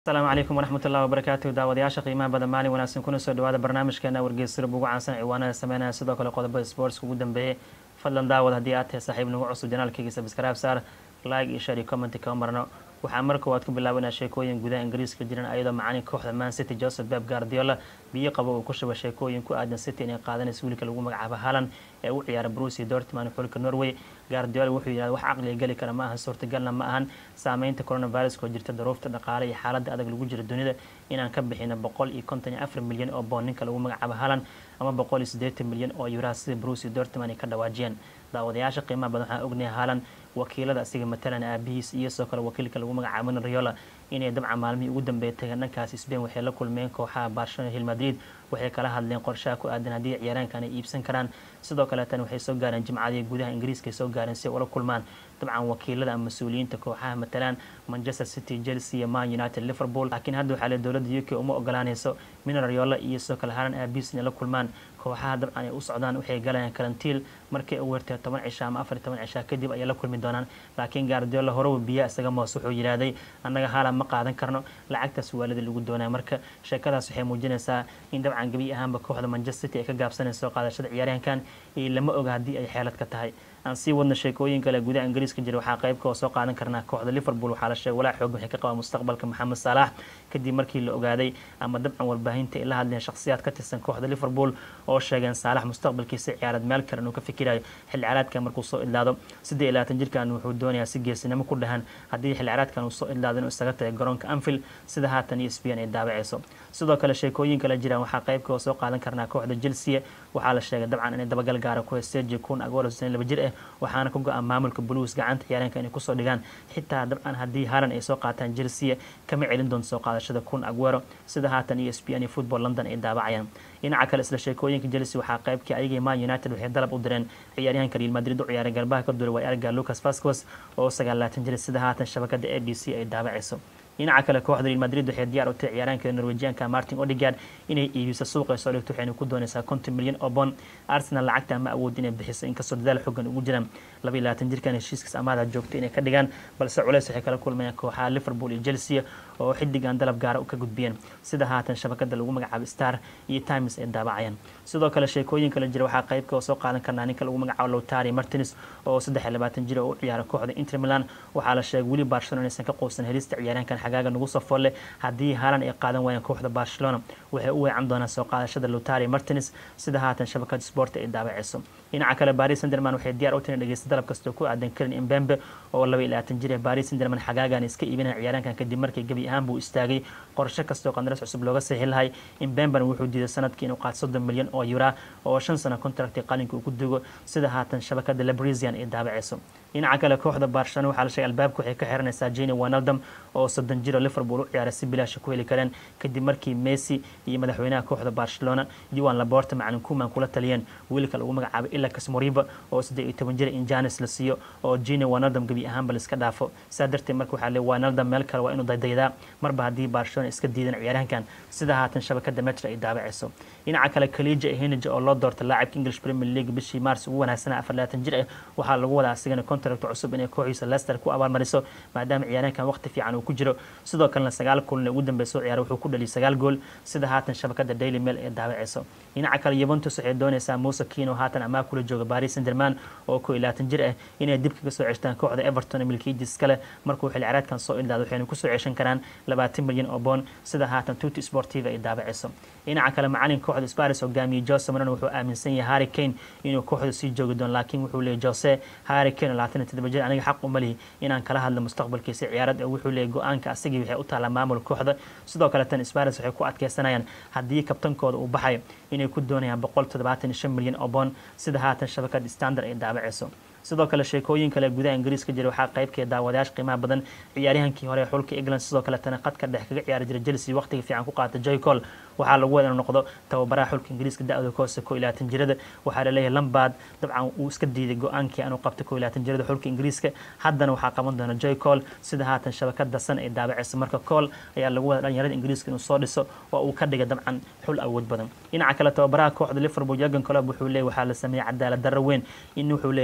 asalaamu calaykum waraxmat ullahi wabarakaatu daawadayaasha qiimaha badan maalin wanaagsan kuna soo dhawaada barnaamijkeena wargeysirub ugu caansan ciwaanada sameynaya sidoo kale qodobada sportska ugu dambeeyey fadlan daawad haddii aad tahay saaxiib nagu cusub janaalkayga sabskraib saar like iyo share iyo commenti kama marno waxaa mar koowaad ku bilaabanaa sheekooyin gudaha ingiriiska jiran ayadoo macalin kooxda man city joseph beb guardiola biyo qabo uu ku shuba sheekooyin ku aadan city inay qaadanaysa wiilka lagu magacaabo halan ee u ciyaara brusi dortman xulka norway guardiola wuxuu yidhahda wax caqliga geli kara ma ahan suurtagalna ma ahan saameynta coronaviruska oo jirta daruufta dhaqaale iyo xaaladda adag lagu jira dunida inaan ka bixino boqol iyo konton iyo afar milyan oo boon ninka lagu magacaabo halan ama boqol iyo siddeetan milyan oo yuraa sida brusi dortman ay ka dhawaajiyeen daawadayaasha qiimaha badan waxaan ognahay halan wakiilada asiga matalan aabihiis iyo sidoo kale wakiilka lagu magacaabo riola inay dabcan maalmihii ugu dambeeya tageen dhankaas sbain waxay la kulmeen kooxaha barcelona hil madrid waxay kala hadleen qorshaha ku aadan haddii ciyaaraankan ay iibsan karaan sidoo kale tan waxay soo gaareen jimcadii gudaha ingiriiska ay soo gaareen si ay ula kulmaan dabcan wakiilada ama mas-uuliyiinta kooxaha matalan manchester city chelsea iyo man united liverpool laakiin hadda waxaa le dowladda u k uma ogolaanayso mina riola iyo sidoo kale halan aabihiis inay la kulmaan kooxaha dabcan ay u socdaan waxay galayaan karantiil markay u weertay toban cisha ama afar toban cisha kadib ayay la kulmi doonaan laakiin gaardiola horowa biyaa isaga moos wuxuu yidhaahday annaga haalan ma qaadan karno lacagtaas waalida lagu doonaya marka sheekadaas waxay muujinaysaa in dabcan gebi ahaanba kooxda manchester city ay ka gaabsanayso qaadashada ciyaaryahankan iyo lama oga haddii ay xeelad ka tahay aan sii wadna sheekooyin kale gudaha ingiriiska jira waxaa qayb kao soo qaadan karnaa kooxda liverpool waxaa la sheegay walaa xoog waxay ka qabaa mustaqbalka maxamed salaax kadib markii la ogaaday ama dabcan warbaahinta ay la hadleen shakhsiyaad ka tirsan kooxda liverpool oo sheegeen saalax mustaqbalkiisa ciyaarad meel kale inuu ka fikirayo xilli caraadkan markuu soo idlaado siddeed iyo labaatan jirkan wuxuu doonayaa si geesinimo ku dhahan haddii xilli caraadkan uu soo idlaado inuu isaga tagay garoonka anfield sida haatan iyo sbian ay daabacayso sidoo kale sheekooyin kale jiraan waxaa qayb kao soo qaadan karnaa kooxda chelsea waxaa la sheegay dabcan inay dabagal gaara ku heysteji kun agoolo san laba jir ah waxaana ka go-an maamulka blues gacanta ciyaareenka inay kusoo dhigaan xitaa dabcan haddii halan ay soo qaataan chelsea kama celin doonto soo qaadashada kun aguero sida haatan iyo s b n iyo football london ay daabacayaan dhinaca kale isla sheekooyinka chelsea waxaa qaybkii ayagii man united waxay dalab u direen ciyaaryahanka real madrid u ciyaaray garbaha ka duulay waa erga lucas vascos oo sagaalaatan jir sida haatan shabakada a b c ay daabacayso dhinaca kale kooxda real madrid waxay diyaar u tahay ciyaaraanka norwejianka martin odigard inay iibiso suuqa soo dhigto waxayna ku doonaysaa konton milyan oo bon arsenal lacagta ma awood inay bixiso inkastoo dadaal xoogan ugu jiraan laba iyo labaatan jirkan heshiiskaas amaada joogto inay ka dhigaan balse culeys waxay kala kulmayaan kooxaha liverpool iyo chelsea oo xidigan dalab gaara ka gudbiyeen sida haatan shabakada lagu magacaabo star iyo times ay daabacayaan sidoo kale sheekooyin kale jira waxaa qaybka oo soo qaadan karnaa ninka lagu magacaabo lowtari martins oo saddex iyo labaatan jir oo u ciyaara kooxda inter milan waxaa la sheegay weli barcelona inaysan ka quusan helista ciyaaraankan xagaaga nagu soo folle haddii haalan ay qaadan waayaan kooxda barcelona waxay u weecan doonaan soo qaadashada lotari martins sida haatan shabakada sport ay daabacayso dhinaca kale baris senderman waxay diyaar u tahay dhegeysta dalab kastoo ku aadan karin imbembe oo laba iyo labaatan jir ah baris senderman xagaagan iska iibinaya ciyaaraankan kadib markii gebi ahaan buu istaagay qorshe kastoo qandaras cusub looga saxi lahay imbemben wuxuu diiday sanadkii inuu qaato soddon milyan oo yura oo shan sano contracti qalinka uu ku dugo sida haatan shabakada lebrisian ay daabacayso dhinaca kale kooxda barcelona waxaa la sheegay albaabka waxay ka xiranaysaa jeni wanaldam oo soddon jiro liverpool u ciyaaray si bilaasha ku heli kareen kadib markii messi iyo madaxweynaha kooxda barcelona yuan laborta macalin kuman kula taliyeen wiilka lagu magacaabo ilakas moriba oo saddeed iyo toban jira in janis la siiyo oo jeni wanaldam gebi ahaanba laiska dhaafo saa darteed marka waxaa le wanaldam meel kale waa inuu daydaydaa marba haddii barcelona iska diidan ciyaaryahankan sida haatan shabakada metra ay daabacayso dhinaca kale kalija henige oo loo doorta laacibka english premier league bishii mars ugu wanaagsana afar labaatan jir ah waxaa lagu wadaa asigana contract cusub inay kooxiisa leicester ku abaalmariso maadaama ciyaaryahankan waqti fiican uu ku jiro sidoo kalena sagaal kulan ugu dambeey soo ciyaara wuxuu ku dhaliyay sagaal gool sida haatan shabakada daily mail ee daabacayso dhinaca kale yuventus waxay doonaysaa muuse kino haatan amaa kula jooga paris senderman oo koo iyo labaatan jir ah inay dib kaga soo ceshtaan kooxda everton milkiidis kale markuu xilli caraadkan soo ildaado waxayna kusoo ceshan karaan labaatan milyan oo boon sida haatan tuti sportiva ay daabacayso dhinaca kale macalin kooxda sparis hogaamiyey jose maran wuxuu aaminsan yahay harry kane inuu kooxda sii joogi doono laakiin wuxuu leeyay jose harry kane labaatan iyo toddoba jir aniga xaq uma lihi inaan kala hadlo mustaqbalkiisa ciyaarad ee wuxuu leeyay go-aanka asagii waxay u taallaa maamul kooxda sidoo kale tan sparis waxay ku adkeysanayaan haddii kabtankooda uu baxayo inay ku doonayaan boqol toddobaatan iyo shan milyan oo boon sida haatan shabakada standard ay daabacayso sidoo kale sheekooyin kale gudaha ingiriiska jira waxaa qaybkee daawadayaasha qiimaha badan ciyaaryahankii hore xulka england sidoo kale tana qadka dhex kaga ciyaari jira chelsea waqtiga fiican ku qaata joycol waxaa lagu wada inuu noqdo tababaraha xulka ingiriiska da-da koose koo iyo labaatan jirada waxaa laleeyahay lambard dabcan uu iska diiday go-aankii anuu qabta koo iyo labaatan jirada xulka ingiriiska haddana waxaa qaban doona joy col sida haatan shabakada san ay daabacaysa marka col ayaa lagu wada dhalinyarada ingiriiska inuu soo dhiso oo uu ka dhiga dabcan xul awood badan dhinaca kale tababaraha kooxda liverpool jurgen colob wuxuu leeyahy waxaa la sameeyey cadaalad darro weyn in wuxuu leeyahy ninka lagu magacaabo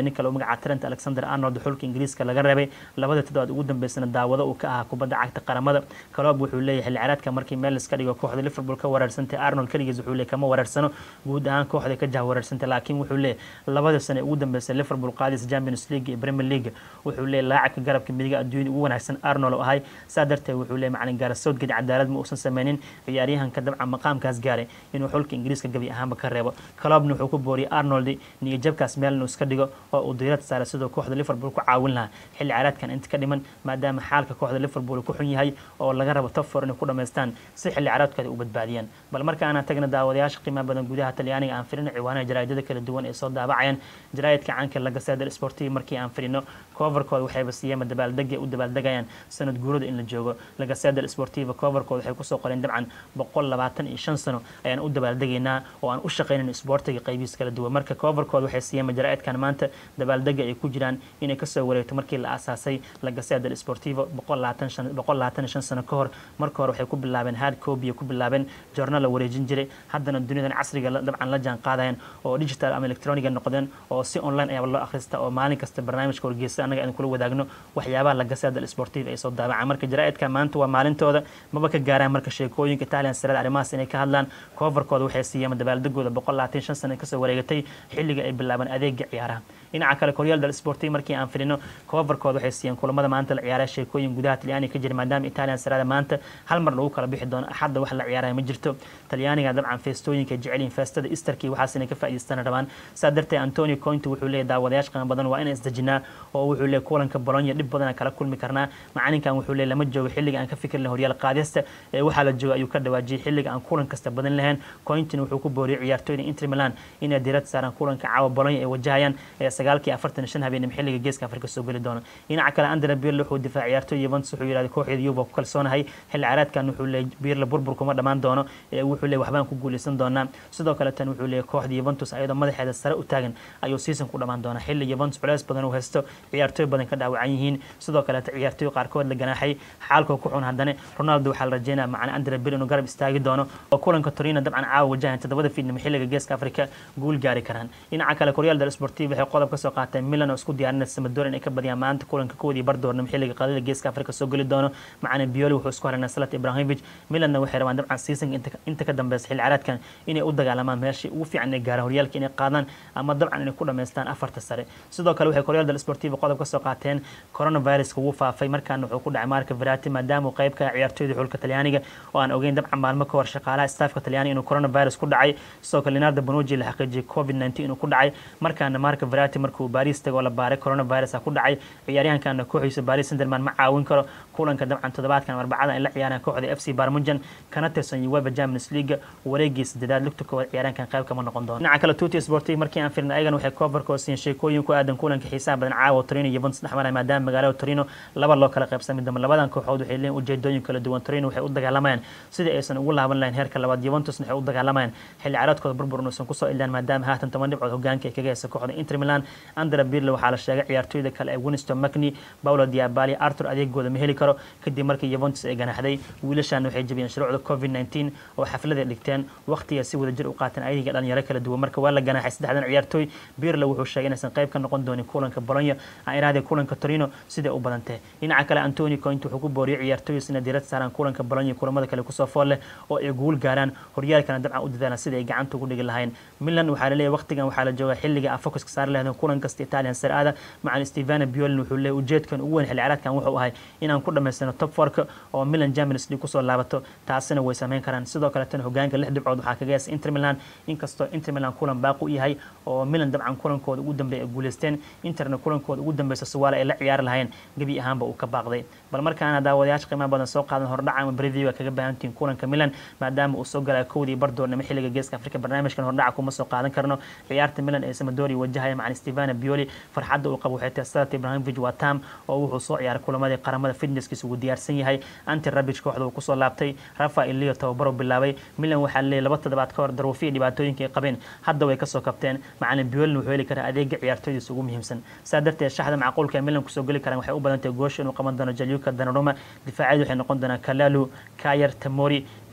difaaca trent alexander arnold xulka ingiriiska laga reebay labada toddobaad ugu dambeysana daawado uu ka ahaa kubadda cagta qaramada kaloob wuxuu leeyahay xilli ciyaareedka markii meel iska dhigo kooxda liverpool ka weeraarsantay arnold keligiis wuxuu leeyahy kama weeraarsano guud ahaan kooxda ka jah weeraarsantay laakiin wuxuu leeyahay labada sane ugu dambeysay liverpool qaadis champions league iyo premier league wuxuu leeyahy laacibka garabka midiga adduunyada ugu wanaagsan arnold oo ahay saa darteed wuxuu leeyahy macalin gaara southgate cadaalad ma uusan sameynin ciyaaryahanka dabcan maqaamkaas gaaray inuu xulka ingiriiska gabi ahaanba ka reebo kaloobna wuxuu ku booriyay arnold niyajabkaas meel inuu iska dhigo oo uu diirad saaray sidoo kooxda liverpool ku caawin lahaa xilli ciyaareedkan inta ka dhiman maadaama xaalka kooxda liverpool ku xun yahay oo laga rabo top four inay ku dhamaystaan si xilli ciyaareedkooda u badbaadiyaan bal markaana tagna daawadayaasha qiimaha badan gudaha talyaaniga aan firino ciwaanaha jaraa'idada kala duwan ee soo daabacayaan jaraa'idka caanka laga seedal sportivi markii aan firino coverkooda waxayba siiyeen dabaaldega u dabaaldegayaan sanad guurada in la joogo laga seedal sportiva coverkooda waxay kusoo qoreen dabcan boqol labaatan iyo shan sano ayaan u dabaaldegaynaa oo aan u shaqaynayn isboortiga qaybihiis kala duwan marka coverkooda waxay siiyeen jaraa'idkan maanta dabaaldega ay ku jiraan inay kasoo wareegto markii la aasaasay laga seedal sportivo boqol labaatan iyo shan sano ka hor marka hore waxay ku bilaabeen hard copy ku bilaabeen journal la wareejin jiray haddana duniyadan casriga dabcan la jaan qaadayaan oo digital ama electroniga noqdeen oo si online ayaa loo akhrista oo maalin kasta barnaamijka wargeysa annaga aan kula wadaagno waxyaabaha laga seedal sportiva ay soo daabacaan marka jaraa'idka maanta waa maalintooda maba ka gaaraan marka sheekooyinka italian sarada arrimahaas inay ka hadlaan coverkooda waxay siiyeen dabaaldegooda boqol labaatan shan sano kasoo wareegatay xilliga ay bilaabeen adeega ciyaaraha dhinaca kale koryaal dal sportiv markii aan firino coverkooda waxay siiyeen kulamada maanta la ciyaaraya sheekooyin gudaha talyaaniga ka jira maadaama italian sarada maanta hal mar lagu kala bixi doono axadda wax la ciyaaraya ma jirto talyaaniga dabcan feestooyinka jecelin feestada easterkii waxaas inay ka faa'iidaystaan rabaan saa darteed antonio cointi wuxuu leeyahy daawadayaasha qiimo badan waa inaan isdejinaa oo wuxuu leeyahy kulanka bolonya dhib badan kala kulmi karnaa macalinkan wuxuu leeyahy lama joogo xilliga aan ka fikir lahayn horyaal qaadista ee waxaa la jooga ayuu ka dhawaajiyay xilliga aan kulan kasta badan lahayn cointin wuxuu ku booriyay ciyaartooyda inter milan inay diirad saaraan kulanka caawa bolonya ay wajahayaan ee sagaalkii afartan iyo shan habeenimo xilliga geeska afrika soo geli doona dhinaca kale andre birle wuxuu difaacay ciyaartooy yuventus wuxuu yidhahday kooxeeda yuva ku kalsoonahay xilli ciyaareedkan wuxuu leeyahy birle burbur kuma dhammaan doono ee wuxuu leeyahy waxbaan ku guuleysan doonaa sidoo kale tan wuxuu leeyahy kooxda yuventus ayadoo madaxeeda sare u taagan ayuu season ku dhammaan doonaa xilli yuventus culeys badan uu haysto ciyaartooy badan ka dhaawacan yihiin sidoo kaleeta ciyaartooy qaarkood la ganaaxay xaalkoo ku xun haddana ronaldo waxaa la rajeynaya macana andre bir inuu garab istaagi doono oo kulanka torino dabcan caawa wajahan toddobada fiidnimo xilliga geeska afrika guul gaari karaan dhinaca kale koryaal del sportiv waxay qodob kasoo qaateen milan oo isku diyaarinaysa samadoor inay ka badiyaan maanta kulanka koodii bardoornimo xilliga qadada geeska afrika soo geli doono macana bioli wuxuu isku haranaa salat ibrahimovic milanna waxay rabaan dabcan seasonka inta ka dambeysa xilli ciyaareedkan inay u dagaalamaan meeshii ugu fiican inay gaaraan horyaalka inay qaadaan ama dabcan inay ku dhamaystaan afarta sare sidoo kale waxay koryaal del sportiv qodob kasoo qaateen coronaviruska wuu faafay markaana wuxuu ku dhacay marka verati maadaama uu qayb ka ciyaartooyda xulka talyaaniga oo aan ogeyn dabcan maalmo ka hor shaqaalaha staafka talyaaniga inuu coronavirus ku dhacay sidoo kale leonardo bonoji la xaqiijiyay covid 19 inuu ku dhacay markaana marka verati markuu baris tago la baaray coronavirus ku dhacay ciyaaryahankana kooxiisa baris sunderman ma caawin karo kulanka dabcan toddobaadkan arbacada ay la ciyaaraan kooxda f c barmujan kana tirsan uefa champions league wareegii sadedaad lugta koowaad ciyaaryahankan qayb kama noqon doono dhinaca kale tuti sportiv markii aan firna ayagan waxay coverkoo siin sheekooyin ku aadan kulanka xiisaha badan caawa torino juventus dhexmaraya maadaama magaalada torino laba loo kala qaybsamay damba labadan kooxood waxay leeyihin ujeedooyin kala duwan torino waxay u dagaalamayaan sidii aysan ugu laaban lahayn heerka labaad juventusna waxay u dagaalamayaan xilli ciyaareedkooda burbur inuusan kusoo ilaan maadaama haatan toban dhibcood hogaanka ay kaga haysa kooxda inter milan andra birle waxaa la sheegay ciyaartooyda kale ee winston macni paulo diabali arthur adeegooda ma heli karo kadib markii juventus ay ganaxday wiilashan waxay jabiyeen shuruucda covid 19 oo xaflada dhigteen waqtiga si wada jir u qaateen ayaga dhalinyaro kala duwan marka waa la ganaxay saddexdan ciyaartooy birle wuxuu sheegay inaysan qayb ka noqon doonin kulanka bolonya aan iraahday kulanka torino siday u badantay dhinaca kale antoni coint wuxuu ku booriyay ciyaartooyis inay diirad saaraan kulanka bolonya kulamada kale kusoo fool leh oo ay guul gaaraan horyaalkana dabcan u dadaalaan sida ay gacanta ugu dhigi lahayn milan waxaa laleeyahy waqtigan waxaa la joogaa xilliga a focuska saari lahaydeen kulan kasta italian sar aada macan stevana biolin wuxuu leeyahy ujeedkan ugu weyn xilli ciyaareedkan wuxuu ahay inaan ku dhamaystano top forka oo milan champions league kusoo laabato taasina way sameyn karaan sidoo kaletana hogaanka lix dhibcood waxaa kaga heesa inter milan inkastoo inter milan kulan baaqu u yahay oo milan dabcan kulankooda ugu dambeeya ay guuleysteen interna kulankooda ugu dambeysa suwaale ay la ciyaari lahayn gebi ahaanba uu ka baaqday bal markaana daawadayaasha qiimaha badan soo qaadan hordhaca ama breview kaga baahantihiin kulanka milan maadaama uu soo galaya kowdii bardoornimo xilliga geeska afrika barnaamijkan hordhaca kuma soo qaadan karno ciyaarta milan ee samadori wajahaya macan stevana bioli farxadda uu qabo waxay tahay sadat ibrahimovic waa tam oo wuxuu soo ciyaaray kulamadii qaramada fitnesskiisa ugu diyaarsan yahay anti rabic kooxda uu kusoo laabtay rafael leo tababaro bilaabay milan waxaa leeyahy laba toddobaad ka hor daruufiya dhibaatooyinka ay qabeen hadda way kasoo kabteen macalin biolin wuxuu heli karaa adeega ciyaartooydiisa ugu muhiimsan saa darteed shaxda macquulka ee milan kusoo geli karaan waxay u badan tahay goosha inuu qaban doono jalyuka danaruma difaacyadu waxay noqon doonaan kalalu kayer tamori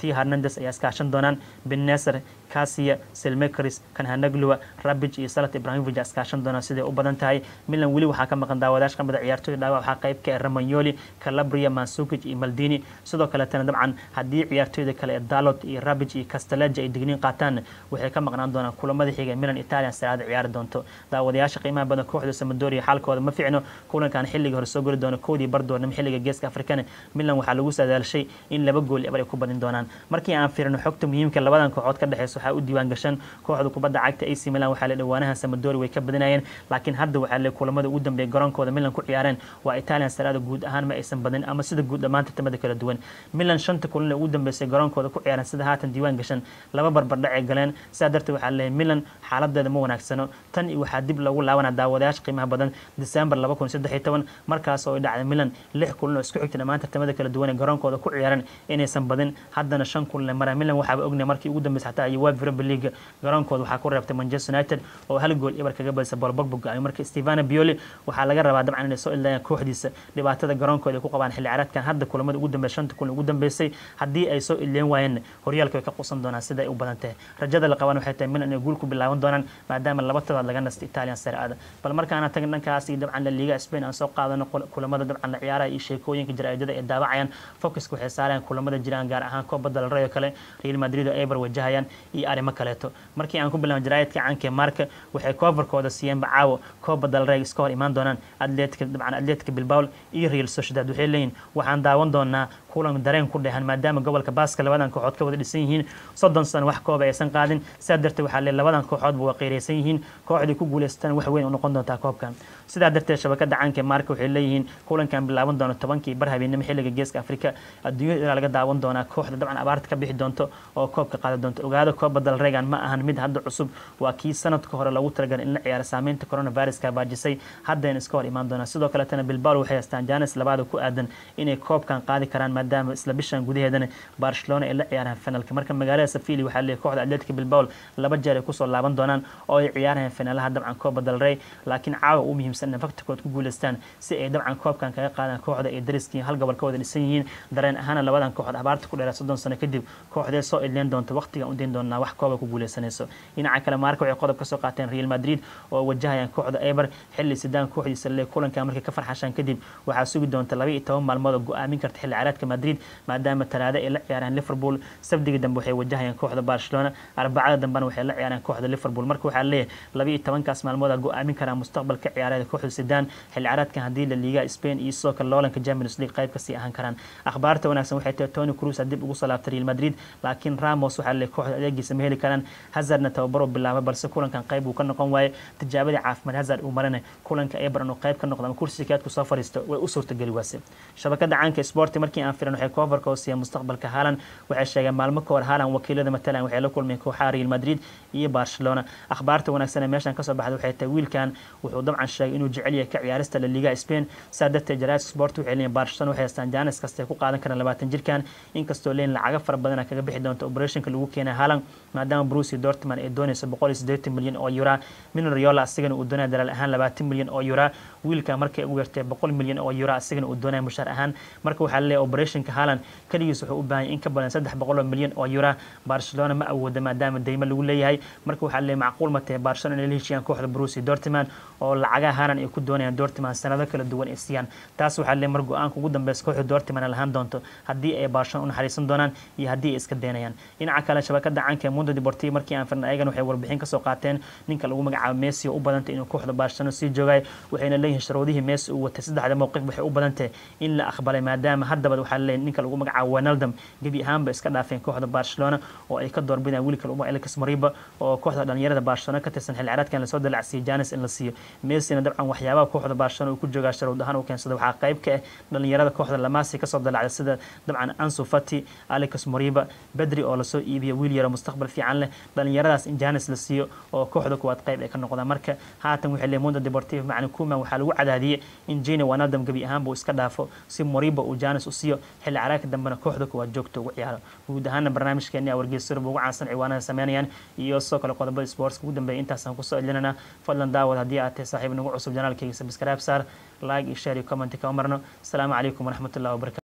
tia hernandes ayaa iskaashan doonaan beneser kasia selmekaris kanhanagluwa rabij iyo salat ibrahimovic iskaashan doonaan siday u badan tahay milan weli waxaa ka maqan daawadayash kamida ciyaartooy dhaawac waxaa qayb ka ah ramanyoli calabria mansukic iyo maldini sidoo kaletana dabcan haddii ciyaartooyda kale ee dalot iyo rabij iyo casteleja ay digniin qaataan waxay ka maqnaan doonaan kulamada xiga milan italian saraada ciyaari doonto daawadayaasha qiimaha badan kooxda samadoria xaalkooda ma ficno kulankan xilliga hore soo gori doono koodii bardoornimo xilliga geeska afrikana milan waxaa lagu sadaalshay in laba gool ebar ay ku badin doonaan markii aan fiirino xogta muhiimka labadan kooxood ka dhexeysa waxaa u diiwaan gashan kooxda kubadda cagta ac milan waxaa le dhawaanaha samadori way ka badinayeen laakiin hadda waxaa le kulamada ugu dambeeya garoonkooda milan ku ciyaareen waa italian saraada guud ahaan ma aysan badin ama sida guud dhammaan tartamada kala duwan milan shanta kulan ee ugu dambeysay garoonkooda ku ciyaareen sida haatan diiwaan gashan laba barbardhac ay galeen sidaa darteed waxaa leeyahay milan xaaladeeda ma wanaagsano tan iyo waxaa dib loogu laabanaa daawadayaasha qiimaha badan december laba kun saddex iyo toban markaas oo ay dhacday milan lix kulan oo isku xigta dhammaan tartamada kala duwan ee garoonkooda ku ciyaareen inaysan badin haddana shan kulan ee mara milan waxaaba ognay markii ugu dambeysay xataa uefa europa league garoonkooda waxaa ku reebtay manchester united oo hal gool ibar kaga badisay bolbogbo go-ay marka stevana bioli waxaa laga rabaa dabcan inay soo ildaayaan kooxdiisa dhibaatada garoonkooda ay ku qabaan xilli ciyaareedkan hadda kulamada ugu dambeysay shanta kulan ugu dambeysay haddii ay soo ileen waayeen horyaalka way ka quusan doonaan sida ay u badan tahay rajada la qaban waxay tahay milan inay guul ku bilaaban doonaan maadaama laba todobaad laga nastay italian saraada bal markaana tagin dhankaas iyo dabcan la liiga spain aan soo qaadano kulamada dabcan la ciyaaraha iyo sheekooyinka jaraa'idada ay daawacayaan focuska waxay saarayaan kulamada jiraan gaar ahaan kooba dalrey oo kale real madrid oo eber wajahayaan iyo arrimo kaleeto markii aan ku bilaabno jaraa'idka caanka marka waxay koofarkooda siiyeenba caawo kooba dalrey iska hor imaan doonaan atletica dabcan atletica bilbao iyo real sociedad waxay leeyihin waxaan daawan doonaa kulan dareen ku dhehan maadaama gobolka baaska labadan kooxood ka wada dhisan yihiin soddon sano wax kooba aysan qaadin sidaa darteed waxaa lee labadan kooxoodba waa qeyreysan yihiin kooxdii ku guuleysatan wax weyn u noqon doontaa koobkan sidaa darteed shabakada caanka marka waxay leeyihiin kulankan bilaaban doono tobankii bar habeenimo xilliga geeska afrika adduunyada ilaa laga daawan doonaa kooxda dabcan abaarta ka bixi doonto oo koobka qaadi doonto ogaada kooba dalreegan ma ahan mid hadda cusub waa kii sanadka hore lagu talagalay in la ciyaaro saameynta coronaviruska baajisay haddayna iska hor imaan doonaan sidoo kaletana bilbao waxay haystaan janis labaada ku aadan inay koobkan qaadi karaan maadaama isla bishan gudaheedana barcelona ay la ciyaaraan finalka marka magaalada safili waxaa leeyahay kooxda atletica bilbao laba jeer ay kusoo laaban doonaan oo ay ciyaarayaan finaalaha dabcan kooba dalrey laakiin caawa u muhiimsan inay faktorkood ku guuleystaan si ay dabcan koobkan kaga qaadaan kooxda ay dariskii hal gobol ka wada dhisan yihiin dareen ahaana labadan kooxood abaarta ku dheeraa soddon sano kadib kooxdee soo idleen doonta waqtigan u dayn doonaa wax kooba ku guuleysanayso dhinaca kale maarka waxay qodob ka soo qaateen real madrid oo wajahayaan kooxda eber xilli sidaan kooxdiisa le kulanka markay ka farxashaan kadib waxaa sugi doonta laba iyo toban maalmood oo go-aamin karta xilli ciyaareedka madrid maadaama talaado ay la ciyaaraan liverpool sabdiga dambe waxay wajahayaan kooxda barcelona arbacada dambena waxay la ciyaaraan kooxda liverpool marka waxaa leeyahay laba iyo tobankaas maalmood a go-aamin karaa mustaqbalka ciyaareeda kooxda sidaan xilli ciyaareedkan haddii la liiga spain iyo sidoo kale loolanka champions league qayb kasii ahaan karaan akhbaarta wanaagsan waxay tahay tony cruz dib ugu soo laabtay real madrid laakiin ramos waxaa leeyahay kooxda adeegiisa ma heli karaan hazardna tababaro bilaabay balse kulankan qayb uu ka noqon waaye tijaabadii caafimaad hazard uu marana kulanka ebron uu qayb ka noqdo ama kursi kaadku soo fariisto way u suurtageli waase shabakada caanka sporti markii aan firan waxay koofarka oo siiya mustaqbalka haalan waxay sheegeen maalmo ka hor haalan wakiilada matalan waxay la kulmeen kooxaha real madrid iyo barcelona akhbaarta wanaagsan ee meeshan kasoo baxda waxay tahay wiilkan wuxuu dabcan sheegay inuu jecel yahay ka ciyaarista la liga spain saa darteed jaraid sport waxay leeyihin barcelona waxay haystaan janis kasta ay ku qaadan karaan labaatan jirkan inkastoo leeyin lacaga fara badana kaga bixi doonta operationka lagu keenay haalan maadaama bruce dortman ay doonayso boqol iyo siddeetan milyan oo yura min riola asigana uu doonaya dalaal ahaan labaatan milyan oo yura wiilka markay ugu yartay boqol milyan oo yura asigana uu doonaya mushaar ahaan marka waxaa leeyahay operationka haalan keligiis wuxuu u baahan in ka badan saddex boqol oo milyan oo yura barcelona ma awooda maadaama deymo lagu leeyahay marka waxaa leeyahay macquul ma tahay barcelona inay la heshiiyaan kooxda bruce dortman oo lacagaha haalan ay ku doonayaan dortman sanado kala duwan ay siiyaan taas waxaa leeyahay mar go-aanka ugu dambeysa kooxda dortman lahaan doonto haddii ay barcelona u naxariisan doonaan iyo haddii ay iska daynayaan dhinaca kale shabakada caanka ee mundo deportivo markii aan firna ayagan waxay warbixin kasoo qaateen ninka lagu magacaabo messi oo u badantay inuu kooxda barcelona sii joogay waxayna leeyihin sharuudihii messi uu watay saddexda mowqif waxay u badantahay in la aqbalay maadaama haddaba waxaa leeyahay ninka lagu magacaabo wanaldam gebi ahaanba iska dhaafeen kooxda barcelona oo ay ka doorbidaan wiilka lagu magacaabo Lucas Moriba oo kooxda dhalinyarada barcelona ka tirsan xilli ciyaareedkan lasoo dalacsiyay janis in la siiyo messina dabcan waxyaabaha kooxda barcelona uu ku joogaa sharuud ahaan uu keensada waxaa qayb ka ah dhalinyarada kooxda lamasi kasoo dalacda sida dabcan ansu fati alicus moriba bedri oo lasoo iibiyo wiil yaro mustaqbal fiican leh dhalinyaradaas in janis la siiyo oo kooxda kuwaad qayb ay ka noqdaan marka haatan waxay leeyihin mundo deportivo macni kuman waxaa lagu cadaadiyey in jina wanaldam gebi ahaanba uu iska dhaafo si moriba uu janis u siiyo xilli caraaka dambena kooxda kuwaad joogto ugu ciyaaro guud ahaana barnaamijkeeni a wargeysurba ugu caansan ciwaanada sameynayaan iyo sidoo kale qodobada sports ugu dambeeya intaasaan kusoo celinana fadlan daawad haddii aad tahay saaxiib nagu cusub janaalkayga subscribe saar like iyo share iyo comment kama marno asalaamu calaykum waraxmatullahi wabarakatu